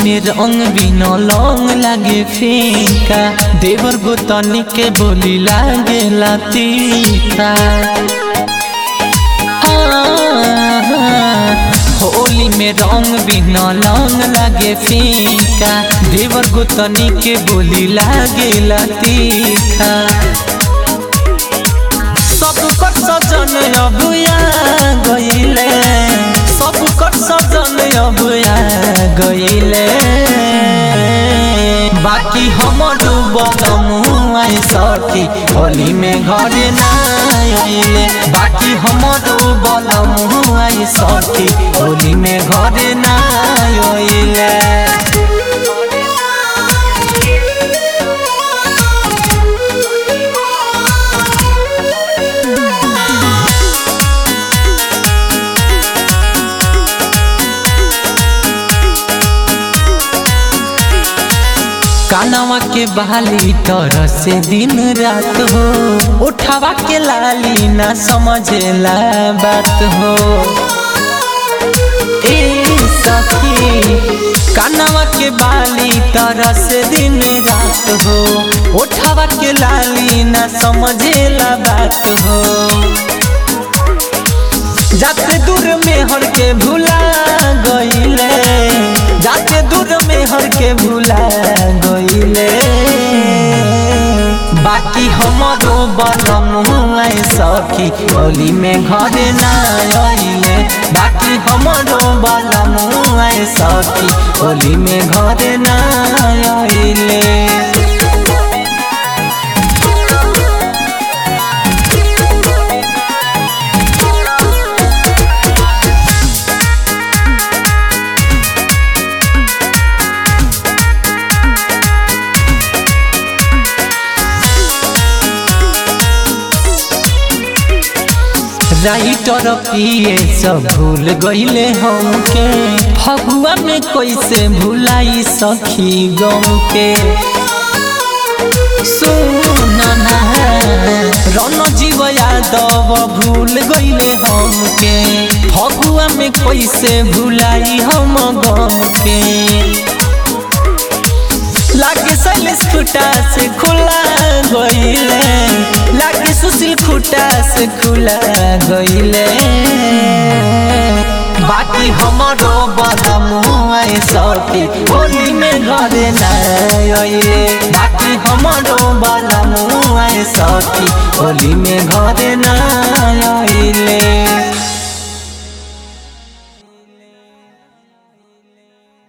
में रंग बिना लौंग लागे फीका देवर गोतनी के बोली लागे तीखा होली में रंग बिना लौंग लागे फीका देवर गोतनी के बोली लागे तीखा सब कर सजन अबुया गईले सब कर सजन अबुया गईले बाकी हमर बदमुआ सखी होली में घरे ना आइले बाकी हमर बदमुआ सखी होली में घरे ना आइले कानवा के बहाली तरह से दिन रात हो उठावा के लाली ना समझेला बात हो ए सखी कानवा के बाली तरह से दिन रात हो उठावा के लाली ना समझेला बात हो जाते दूर में हर के भूला गईले जाते दूर में हर के भूला गईले बाकी हमारो बनमुआ सखी होली में घरे ना आइले बाकी हमारो बनमुआ सखी होली में घरे ना आइले राइटर पिए सब भूल गईले हमके फगुआ में कैसे भुलाई सखी गम के सुनना रन जीव यादव भूल गईले हमके फगुआ में कैसे भुलाई हम गम के लागे सैलेश खुटा से खुला गईले लागे सुशील खुटा से खुला गईले बाकी हमारो बदमुआ सखी होली में घरे ना आइले बाकी हमारो बदमुआ सखी होली में घरे ना